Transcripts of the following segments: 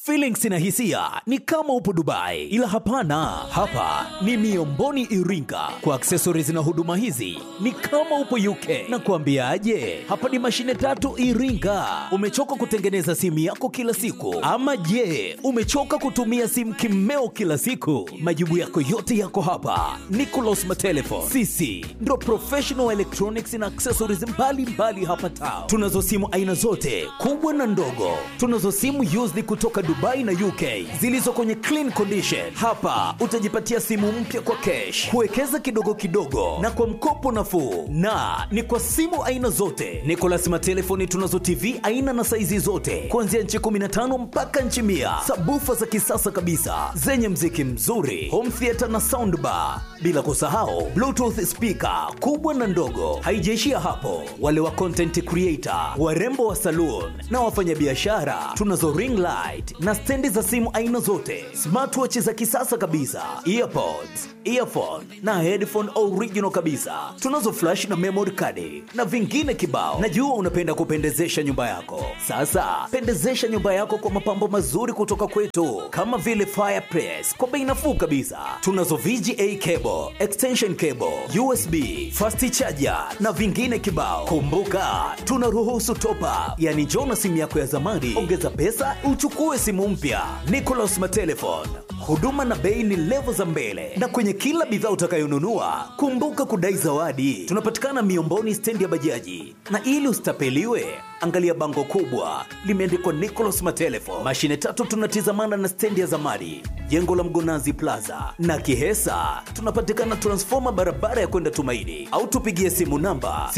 Feelings na hisia ni kama upo Dubai, ila hapana, hapa ni Miomboni Iringa. Kwa accessories na huduma hizi ni kama upo UK. Na kuambiaje, hapa ni mashine tatu Iringa. Umechoka kutengeneza simu yako kila siku, ama je, umechoka kutumia simu kimeo kila siku? Majibu yako yote yako hapa. Nicolas Matelefon, sisi ndo professional electronics na accessories mbalimbali mbali hapa town. Tunazo simu aina zote kubwa na ndogo, tunazo simu used kutoka Dubai na UK zilizo kwenye clean condition. Hapa utajipatia simu mpya kwa cash, kuwekeza kidogo kidogo na kwa mkopo nafuu, na ni kwa simu aina zote. Nicolas Matelefoni tunazo TV aina na saizi zote kuanzia nchi 15 mpaka nchi mia, sabufa za kisasa kabisa zenye mziki mzuri, home theater na soundbar, bila kusahau bluetooth speaker kubwa na ndogo. Haijaishia hapo, wale wa content creator, warembo wa saloon na wafanyabiashara tunazo ring light na stendi za simu aina zote, smartwatch za kisasa kabisa, earpods, earphone na headphone original kabisa. Tunazo flash na memory card na vingine kibao. Najua unapenda kupendezesha nyumba yako. Sasa pendezesha nyumba yako kwa mapambo mazuri kutoka kwetu, kama vile fireplace kwa bei nafuu kabisa. Tunazo VGA cable, extension cable, USB, fast charger na vingine kibao. Kumbuka tunaruhusu top up, yani njoo na simu yako ya zamani, ongeza pesa uchukue simu mpya. Nicolas Matelefon, huduma na bei ni levo za mbele, na kwenye kila bidhaa utakayonunua kumbuka kudai zawadi. Tunapatikana Miomboni, stendi ya bajaji, na ili usitapeliwe angalia bango kubwa limeandikwa Nicolas Matelefon. Mashine tatu tunatizamana na stendi ya zamani, jengo la Mgonazi Plaza na Kihesa. Tunapatikana transfoma barabara ya kwenda Tumaini, au tupigie simu namba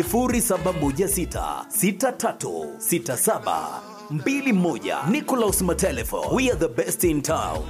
07166367 mbili moja. Nicolas Matelefo, we are the best in town.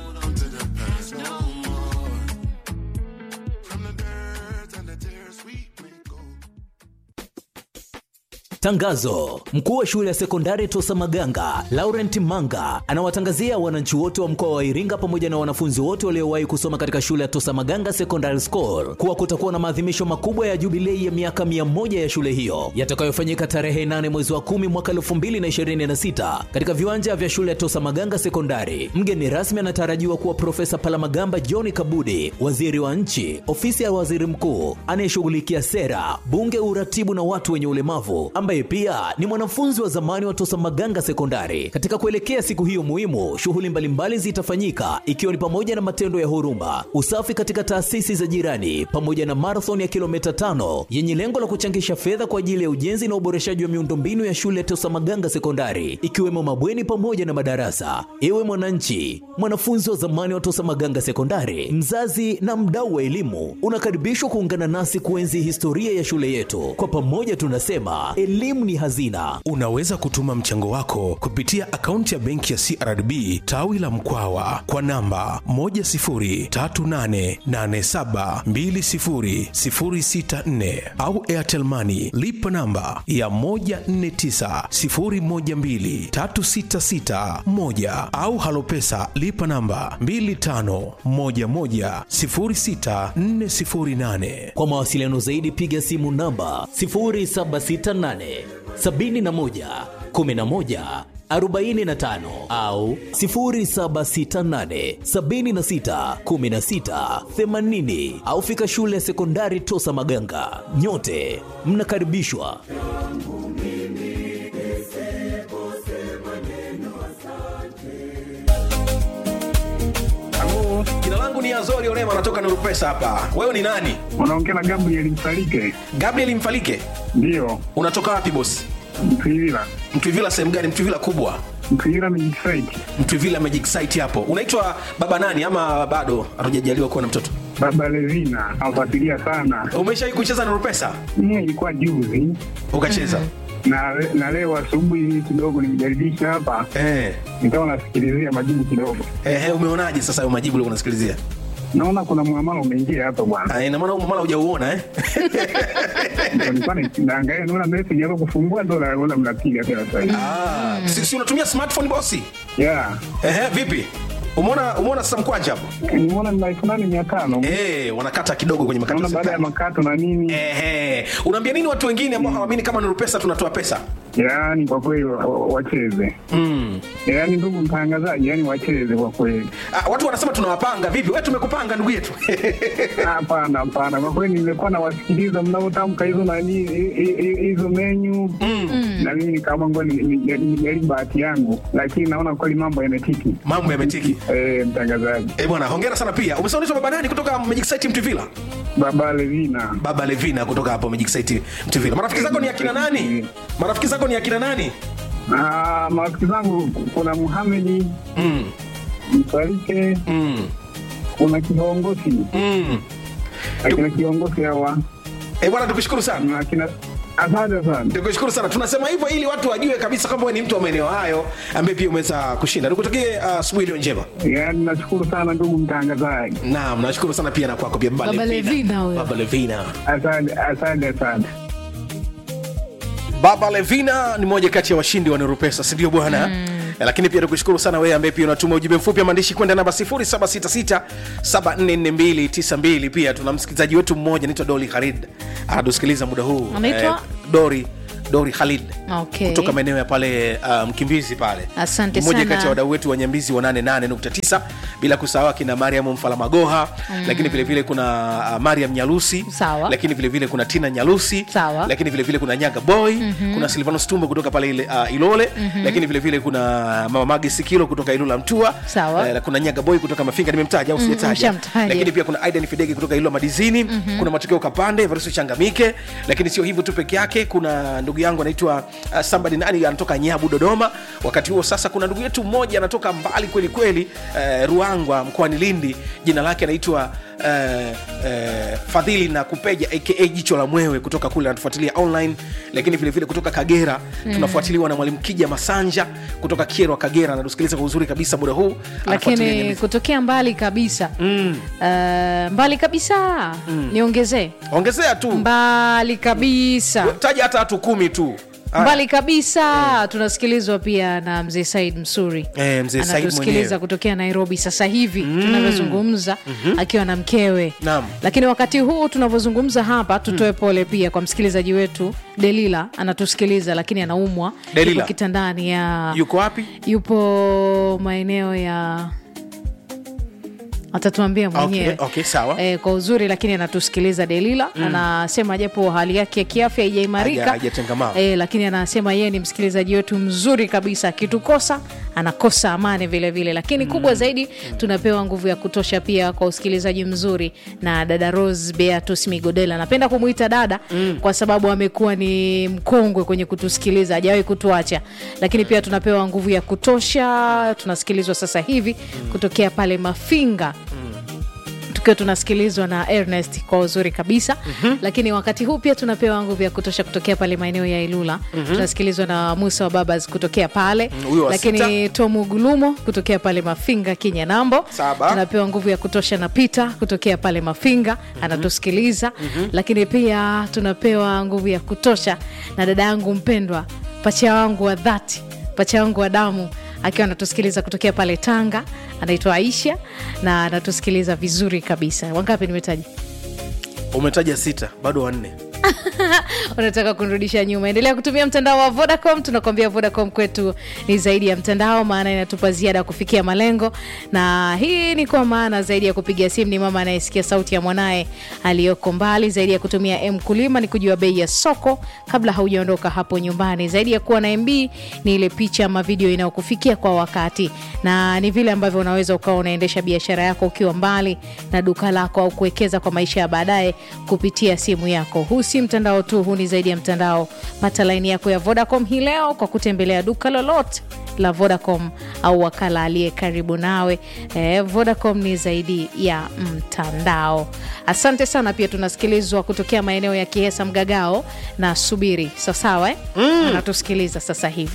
Tangazo: mkuu wa shule ya sekondari Tosa Maganga Laurent Manga anawatangazia wananchi wote wa mkoa wa Iringa pamoja na wanafunzi wote waliowahi kusoma katika shule ya Tosa Maganga Secondary School kuwa kutakuwa na maadhimisho makubwa ya jubilei ya miaka mia moja ya shule hiyo yatakayofanyika tarehe 8 mwezi wa 10 mwaka 2026 katika viwanja vya shule ya Tosa Maganga Sekondari. Mgeni rasmi anatarajiwa kuwa Profesa Palamagamba John Kabudi, waziri wa nchi, ofisi ya waziri mkuu anayeshughulikia sera, bunge, uratibu na watu wenye ulemavu ambaye pia ni mwanafunzi wa zamani wa Tosa Maganga Sekondari. Katika kuelekea siku hiyo muhimu, shughuli mbalimbali zitafanyika ikiwa ni pamoja na matendo ya huruma, usafi katika taasisi za jirani, pamoja na marathon ya kilomita tano yenye lengo la kuchangisha fedha kwa ajili ya ujenzi na uboreshaji wa miundombinu ya shule ya Tosa Maganga Sekondari, ikiwemo mabweni pamoja na madarasa. Ewe mwananchi, mwanafunzi wa zamani wa Tosa Maganga Sekondari, mzazi na mdau wa elimu, unakaribishwa kuungana nasi kuenzi historia ya shule yetu. Kwa pamoja tunasema elimu ni hazina. Unaweza kutuma mchango wako kupitia akaunti ya benki ya CRDB tawi la Mkwawa kwa namba 10388720064 au Airtel Money lipa namba ya 1490123661 au Halopesa lipa namba 25110648. Kwa mawasiliano zaidi piga simu namba 0768 71 11 45 au 0768 76 16 80 au fika shule ya sekondari Tosa Maganga. Nyote mnakaribishwa. Halo, jina langu ni Azori Orema, natoka Nuru Pesa hapa. Wewe ni nani? Unaongea na Gabriel Msalike? Gabriel Mfalike. Ndiyo, Unatoka wapi bosi? Mtwivila. Mtwivila sehemu gani? Mtwivila kubwa, Mtwivila Magic Site. Mtwivila Magic Site hapo. Unaitwa baba nani ama bado hatujajaliwa kuwa na mtoto? Baba Levina nafuatilia sana. Umeshawahi kucheza Nuru Pesa? Mie ilikuwa juzi Ukacheza? na, na leo asubuhi kidogo nimejaribisha hapa, Eh. nikawa nasikilizia majibu kidogo, Eh, umeonaje sasa hayo majibu ulikuwa unasikilizia? naona kuna muamala umeingia hapa bwana. Ah, ina maana huu mara hujauona eh? Ndio nilikuwa na- naangalia, naona message hapo kufungua, ndo naona mnapiga tena sasa hivi. Ah, si, si unatumia smartphone bosi? Yeah, Ehe, vipi? umeona umeona sasa mkwanja hapo nimeona ni elfu nane mia tano Eh, wanakata kidogo kwenye makato ya naona baada ya serikali. makato na nini Ehe. unaambia nini watu wengine ambao hawaamini kama Nuru Pesa tunatoa pesa yaani kwa kweli wa- wa- wacheze mm. yaani ndugu mtangazaji yaani wacheze kwa kweli ah, watu wanasema tunawapanga vipi we tumekupanga ndugu yetu hapana hapana kwa kweli nimekuwa nawasikiliza mnavyotamka hizo nani hi- hi- hi- hizo menyu na mimi nikaamua ngoja ni- ni- ni- nijaribu bahati yangu lakini naona kweli mambo yametiki mambo yametiki Eh, mtangazaji Eh, bwana hongera sana pia umesema unaitwa baba nani kutoka Magic Site Mtuvila baba levina baba Levina kutoka hapo Magic Site Mtuvila marafiki zako ni akina nani marafiki zako ni akina nani Ah, marafiki zangu kuna muhamedi mm. msalike Mm. kuna kiongozi Mm. akina kiongozi hawa Eh, bwana tukushukuru sana na akina asante sana tukushukuru sana tunasema hivyo ili watu wajue kabisa kwamba wewe ni mtu wa maeneo hayo ambaye pia umeweza kushinda nikutakie uh, asubuhi iliyo njema yaani nashukuru sana ndugu mtangazaji naam nashukuru sana pia na kwako pia baba Baba Levina huyo. baba Levina asante asante asante baba levina ni moja kati ya washindi wa nurupesa sindio bwana mm. lakini pia tukushukuru sana wewe ambaye pia unatuma ujumbe mfupi wa maandishi kwenda namba 0766744292 pia tuna msikilizaji wetu mmoja anaitwa dori khalid anatusikiliza muda huu Anaitwa? dori dori khalid Okay. kutoka maeneo ya pale uh, mkimbizi pale Asante mmoja sana. kati ya wadau wetu wa nyambizi wa 88.9 bila kusahau akina mariam mfalamagoha mm. lakini vile vile kuna uh, mariam nyalusi Sawa. lakini vile vile kuna tina nyalusi Sawa. lakini vile vile kuna nyaga boy mm-hmm. kuna silvanus tumbo kutoka pale ile, uh, ilole mm-hmm. lakini vile vile kuna mama magi sikilo kutoka ilula mtua Sawa. Eh, kuna nyaga boy kutoka mafinga nimemtaja au sijataja mshamtaja. lakini pia kuna aidan fidegi kutoka ilula madizini mm-hmm. kuna matokeo kapande varusu changamike lakini sio hivyo tu peke yake kuna ndugu yangu anaitwa uh, somebody nani anatoka nyabu dodoma wakati huo sasa kuna ndugu yetu mmoja anatoka mbali kweli kweli uh, ruangwa mkoani lindi jina lake anaitwa uh, uh, fadhili na kupeja aka jicho la mwewe kutoka kule anatufuatilia online lakini vile vile kutoka kagera mm. tunafuatiliwa na mwalimu kija masanja kutoka kierwa kagera anatusikiliza kwa uzuri kabisa muda huu Anafuatilia lakini Nyambizi. kutokea mbali kabisa mm. uh, mbali kabisa mm. niongezee ongezea tu mbali kabisa taja hata watu kumi tu Haya. mbali kabisa tunasikilizwa pia na mzee said msuri Eh, mzee Said anatusikiliza mwenyewe. kutokea nairobi sasa hivi mm. tunavyozungumza mm-hmm. akiwa na mkewe Naam. lakini wakati huu tunavyozungumza hapa tutoe pole pia kwa msikilizaji wetu delila anatusikiliza lakini anaumwa Delila. yuko kitandani ya yuko wapi yupo maeneo ya atatuambia mwenyewe Okay, okay, sawa. e, kwa uzuri lakini anatusikiliza delila mm. anasema japo hali yake ya kiafya haijaimarika Haja- hajatengamaa. e, lakini anasema yeye ni msikilizaji wetu mzuri kabisa akitukosa anakosa amani vile vile lakini mm. kubwa zaidi tunapewa nguvu ya kutosha pia kwa usikilizaji mzuri na dada rose beatus migodela napenda kumwita dada mm. kwa sababu amekuwa ni mkongwe kwenye kutusikiliza hajawahi kutuacha lakini pia tunapewa nguvu ya kutosha tunasikilizwa sasa hivi kutokea pale mafinga tukiwa tunasikilizwa na ernest kwa uzuri kabisa mm-hmm. lakini wakati huu pia tunapewa nguvu ya kutosha kutokea pale maeneo ya ilula mm-hmm. tunasikilizwa na musa wa babas kutokea pale Mm, huyo wa lakini tomu gulumo kutokea pale mafinga kinyanambo Saba. tunapewa nguvu ya kutosha na pita kutokea pale mafinga mm-hmm. anatusikiliza mm-hmm. lakini pia tunapewa nguvu ya kutosha na dada yangu mpendwa pacha wangu wa dhati pacha wangu wa damu akiwa anatusikiliza kutokea pale tanga anaitwa aisha na anatusikiliza vizuri kabisa wangapi nimetaja umetaja sita bado wanne unataka kunirudisha nyuma endelea kutumia mtandao wa vodacom tunakwambia vodacom kwetu ni zaidi ya mtandao maana inatupa ziada ya kufikia malengo na hii ni kwa maana zaidi ya kupiga simu ni mama anayesikia sauti ya mwanaye aliyoko mbali zaidi ya kutumia m kulima ni kujua bei ya soko kabla haujaondoka hapo nyumbani zaidi ya kuwa na mb ni ile picha ama video inayokufikia kwa wakati na ni vile ambavyo unaweza ukawa unaendesha biashara yako ukiwa mbali na duka lako au kuwekeza kwa maisha ya baadaye kupitia simu yako huu si mtandao tu huu ni zaidi ya mtandao pata laini yako ya vodacom hii leo kwa kutembelea duka lolote la vodacom au wakala aliye karibu nawe eh, vodacom ni zaidi ya mtandao asante sana pia tunasikilizwa kutokea maeneo ya kihesa mgagao na subiri sawasawa eh? mm. anatusikiliza sasa hivi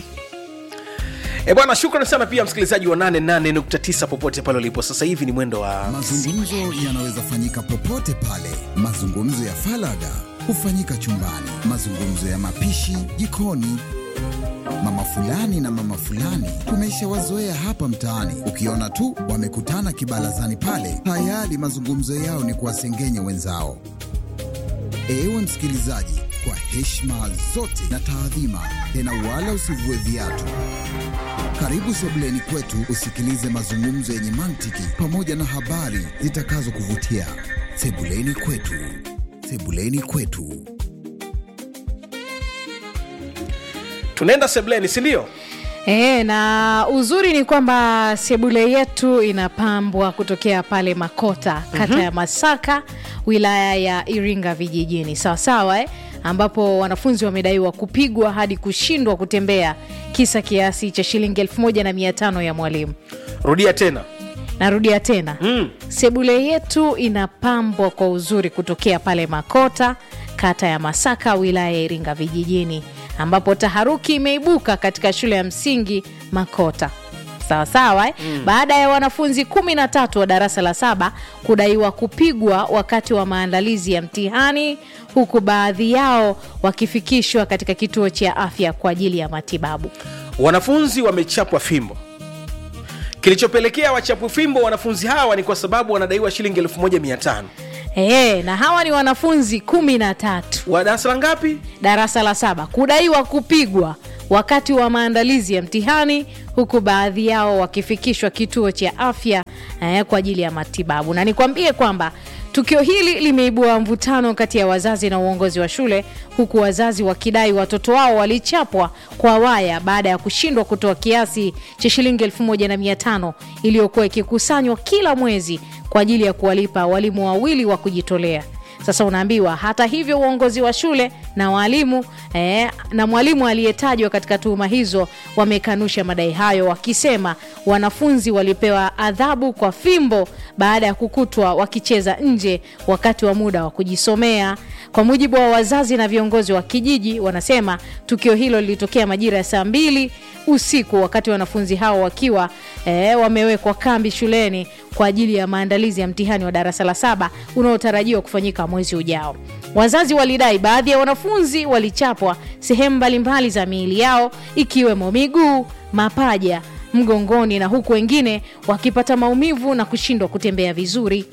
e bwana shukrani sana pia msikilizaji wa 88.9 popote pale ulipo sasa hivi ni mwendo wa Mazungumzo yanaweza fanyika popote pale. Mazungumzo ya falaga hufanyika chumbani, mazungumzo ya mapishi jikoni, Mama fulani na mama fulani tumeshawazoea hapa mtaani, ukiona tu wamekutana kibarazani pale, tayari mazungumzo yao ni kuwasengenya wenzao. Ewe msikilizaji, kwa heshima zote na taadhima, tena wala usivue viatu. Karibu sebuleni kwetu usikilize mazungumzo yenye mantiki pamoja na habari zitakazokuvutia. Sebuleni kwetu, sebuleni kwetu. tunaenda sebleni sindio E, na uzuri ni kwamba sebule yetu inapambwa kutokea pale Makota, kata ya Masaka, wilaya ya Iringa vijijini, sawa sawa eh? ambapo wanafunzi wamedaiwa kupigwa hadi kushindwa kutembea, kisa kiasi cha shilingi elfu moja na mia tano ya mwalimu. rudia tena Narudia tena mm. sebule yetu inapambwa kwa uzuri kutokea pale Makota, kata ya Masaka, wilaya ya Iringa vijijini, ambapo taharuki imeibuka katika shule ya msingi Makota sawa sawa eh? mm. baada ya wanafunzi kumi na tatu wa darasa la saba kudaiwa kupigwa wakati wa maandalizi ya mtihani huku baadhi yao wakifikishwa katika kituo cha afya kwa ajili ya matibabu wanafunzi wamechapwa fimbo kilichopelekea wachapwe fimbo wanafunzi hawa ni kwa sababu wanadaiwa shilingi 1500 e, na hawa ni wanafunzi kumi na tatu wa darasa la ngapi darasa la saba kudaiwa kupigwa wakati wa maandalizi ya mtihani huku baadhi yao wakifikishwa kituo cha afya eh, kwa ajili ya matibabu na nikwambie kwamba tukio hili limeibua mvutano kati ya wazazi na uongozi wa shule huku wazazi wakidai watoto wao walichapwa kwa waya baada ya kushindwa kutoa kiasi cha shilingi 1500 iliyokuwa ikikusanywa kila mwezi kwa ajili ya kuwalipa walimu wawili wa kujitolea sasa unaambiwa hata hivyo uongozi wa shule na walimu eh, na mwalimu aliyetajwa katika tuhuma hizo wamekanusha madai hayo wakisema wanafunzi walipewa adhabu kwa fimbo baada ya kukutwa wakicheza nje wakati wa muda wa kujisomea kwa mujibu wa wazazi na viongozi wa kijiji wanasema tukio hilo lilitokea majira ya saa mbili usiku wakati wanafunzi hao wakiwa eh, wamewekwa kambi shuleni kwa ajili ya maandalizi ya mtihani wa darasa la saba unaotarajiwa kufanyika mwezi ujao wazazi walidai baadhi ya wanafunzi walichapwa sehemu mbalimbali za miili yao ikiwemo miguu mapaja mgongoni na huku wengine wakipata maumivu na kushindwa kutembea vizuri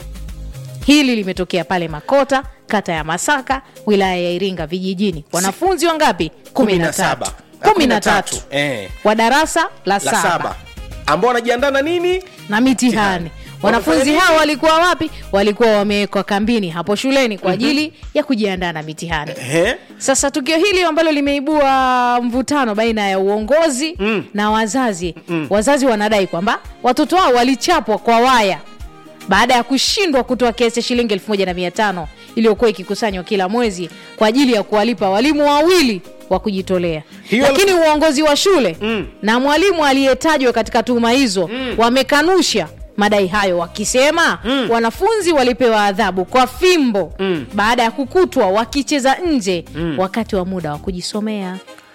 hili limetokea pale makota kata ya masaka wilaya ya iringa vijijini wanafunzi wangapi kumi na tatu kumi na tatu eh, wa darasa la la saba saba ambao wanajiandaa na nini na mitihani wanafunzi Wamefanya hao nini? walikuwa wapi walikuwa wamewekwa kambini hapo shuleni kwa ajili ya kujiandaa na mitihani Ehe. sasa tukio hili ambalo limeibua mvutano baina ya uongozi mm. na wazazi mm. wazazi wanadai kwamba watoto wao walichapwa kwa waya baada ya kushindwa kutoa kiasi cha shilingi 1500 iliyokuwa ikikusanywa kila mwezi kwa ajili ya kuwalipa walimu wawili wa kujitolea Hiyo- lakini uongozi wa shule Mm. na mwalimu aliyetajwa katika tuhuma hizo mm. wamekanusha madai hayo wakisema mm. wanafunzi walipewa adhabu kwa fimbo mm. baada ya kukutwa wakicheza nje mm. wakati wa muda wa kujisomea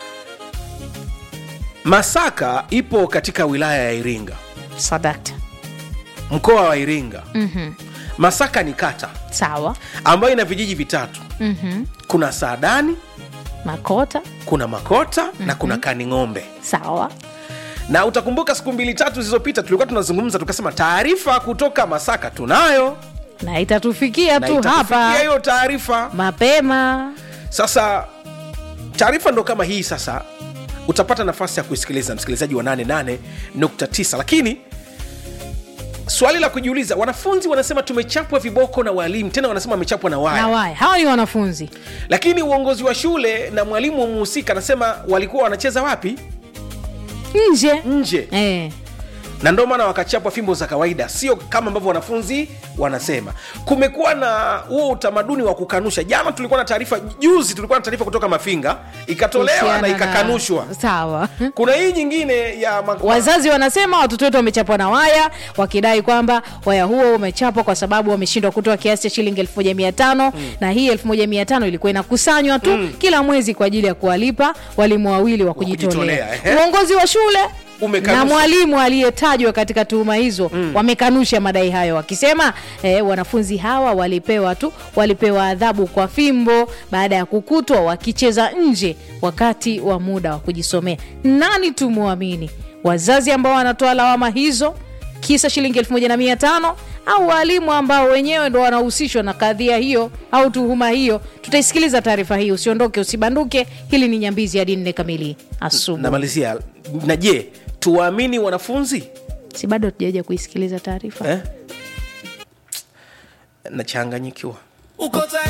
masaka ipo katika wilaya ya iringa sadakta mkoa wa iringa mm-hmm. masaka ni kata sawa ambayo ina vijiji vitatu mm-hmm. kuna saadani makota kuna makota mm-hmm. na kuna kaning'ombe sawa na utakumbuka siku mbili tatu zilizopita tulikuwa tunazungumza tukasema taarifa kutoka masaka tunayo na itatufikia na tu itatufikia hapa hiyo taarifa mapema sasa taarifa ndo kama hii sasa utapata nafasi ya kuisikiliza msikilizaji wa 88.9 lakini swali la kujiuliza wanafunzi wanasema tumechapwa viboko na walimu tena wanasema wamechapwa na waya na waya hawa ni wanafunzi lakini uongozi wa shule na mwalimu muhusika anasema walikuwa wanacheza wapi nje nje eh. na ndio maana wakachapwa fimbo za kawaida sio kama ambavyo wanafunzi wanasema kumekuwa na huo utamaduni wa kukanusha jana tulikuwa na taarifa juzi tulikuwa na taarifa kutoka mafinga ikatolewa Kuhusiana na ikakanushwa sawa kuna hii nyingine ya ma- wazazi wanasema watoto wetu wamechapwa na waya wakidai kwamba waya huo umechapwa kwa sababu wameshindwa kutoa kiasi cha shilingi 1500 mm. na hii 1500 ilikuwa inakusanywa tu mm. kila mwezi kwa ajili ya kuwalipa walimu wawili wa kujitolea kujitolea, ehe. uongozi wa shule Umekanusha. na mwalimu aliyetajwa katika tuhuma hizo wamekanusha madai hayo wakisema eh, wanafunzi hawa walipewa tu walipewa adhabu kwa fimbo baada ya kukutwa wakicheza nje wakati wa muda wa kujisomea nani tumwamini wazazi ambao wanatoa lawama hizo kisa shilingi elfu moja na mia tano au waalimu ambao wenyewe ndo wanahusishwa na kadhia hiyo au tuhuma hiyo tutaisikiliza taarifa hii usiondoke usibanduke hili ni nyambizi hadi nne kamili asubuhi namalizia na je tuwaamini wanafunzi si bado tujaja kuisikiliza taarifa eh? nachanganyikiwa